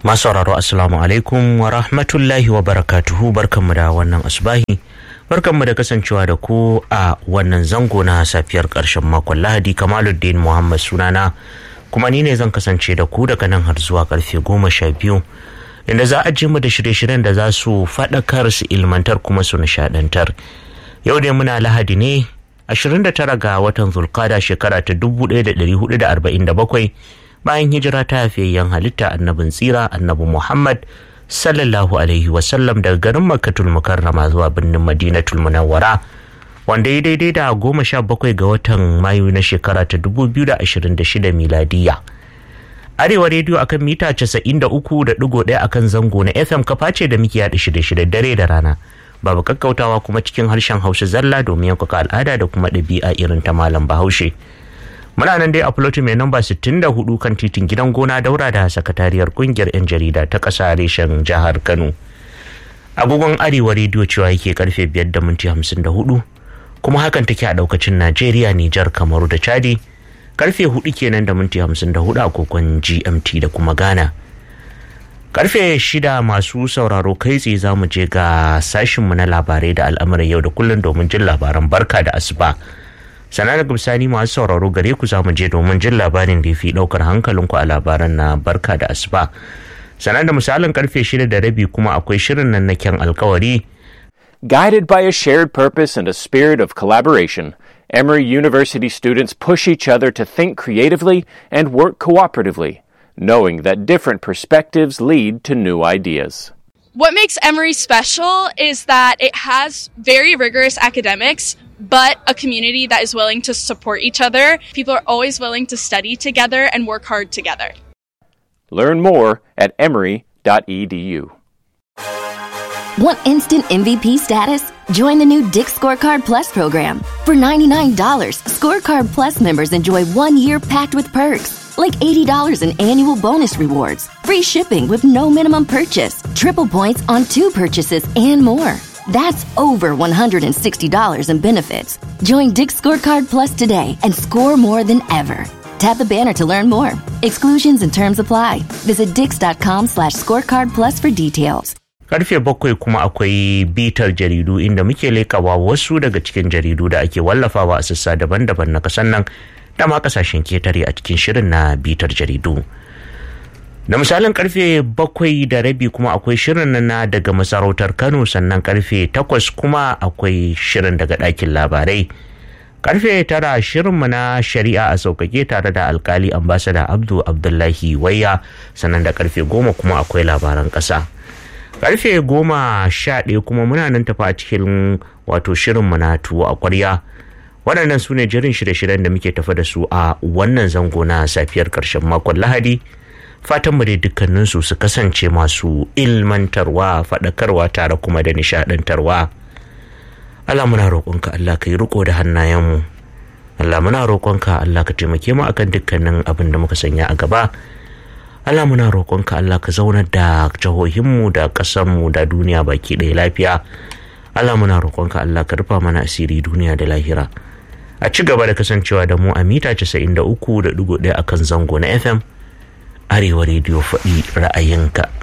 Masu sauraro Assalamu alaikum wa rahmatullahi wa barakatuhu barkanmu da wannan asubahi. Barkanmu da kasancewa da ku a wannan zango na safiyar ƙarshen makon Lahadi Kamaluddin Muhammad sunana kuma ni ne zan kasance da ku daga nan har zuwa karfe goma sha biyu inda za a ji mu da shirye-shiryen da za su faɗakar su ilmantar kuma su nishaɗantar. Yau dai muna Lahadi ne 29 ga watan Zulkada shekara ta 1447 bayan hijira ta hafiyayyen halitta annabin tsira annabi Muhammad sallallahu alaihi wasallam daga garin Makkatul Mukarrama zuwa birnin Madinatul Munawwara wanda ya daidai da goma sha bakwai ga watan Mayu na shekara ta 2026 miladiya. Arewa rediyo akan mita 93.1 akan zango na FM kafa ce da muke yaɗa shirye-shirye dare da rana. Babu kakkautawa kuma cikin harshen Hausa zalla domin yankuka al'ada da kuma ɗabi'a irin ta Malam Bahaushe. muna nan dai a filoti mai namba 64 kan titin gidan gona daura da sakatariyar kungiyar 'yan jarida ta ƙasa reshen jihar kano agogon arewa rediyo cewa yake karfe 5 da minti 54 kuma hakan take a daukacin najeriya nijar kamaru da chadi karfe 4 kenan da minti 54 a kokon gmt da kuma ghana karfe 6 masu sauraro kai tsaye za mu je ga sashinmu na labarai da al'amuran yau da kullum domin jin labaran barka da asuba sana daga bisani masu sauraro gare ku zamu je domin jin labarin da fi daukar hankalinku a labaran na barka da asuba sana da misalin karfe shida da rabi kuma akwai shirin nan na kyan alkawari Guided by a shared purpose and a spirit of collaboration, Emory University students push each other to think creatively and work cooperatively, knowing that different perspectives lead to new ideas. What makes Emory special is that it has very rigorous academics, but a community that is willing to support each other. People are always willing to study together and work hard together. Learn more at emory.edu. Want instant MVP status? Join the new Dick Scorecard Plus program. For $99, Scorecard Plus members enjoy one year packed with perks, like $80 in annual bonus rewards, free shipping with no minimum purchase, triple points on two purchases, and more. That's over $160 in benefits. Join Dick Scorecard Plus today and score more than ever. Tap the banner to learn more. Exclusions and terms apply. Visit dix.com slash scorecard plus for details. karfe bakwai kuma akwai bitar jaridu inda muke lekawa wasu daga cikin jaridu da ake wallafawa a sassa daban-daban na kasan nan da ma kasashen ketare a cikin shirin na bitar jaridu da misalin karfe bakwai da rabi kuma akwai shirin na daga masarautar kano sannan karfe takwas kuma akwai shirin daga ɗakin labarai karfe tara shirinmu na shari'a a sauƙaƙe tare da alkali ambasada abdu abdullahi wayya sannan da karfe goma kuma akwai labaran ƙasa karfe goma sha ɗaya kuma muna nan tafa a cikin wato shirinmu na tuwo a ƙwarya waɗannan su ne jirin shirye-shiryen da muke tafa da su a wannan zango na safiyar ƙarshen makon lahadi fatan mu dai dukkaninsu su kasance masu ilmantarwa faɗakarwa tare kuma da nishaɗantarwa Allah muna roƙonka Allah ka yi riko da hannayenmu Allah muna roƙonka Allah ka taimake mu akan dukkanin abin da muka sanya a gaba Allah muna roƙonka Allah ka zaunar da jihohinmu da ƙasarmu da duniya baki ɗaya lafiya Allah muna roƙonka Allah ka rufa mana asiri duniya da lahira a ci gaba da kasancewa da mu a mita 93.1 akan zango na FM Arewa rediyo faɗi ra'ayinka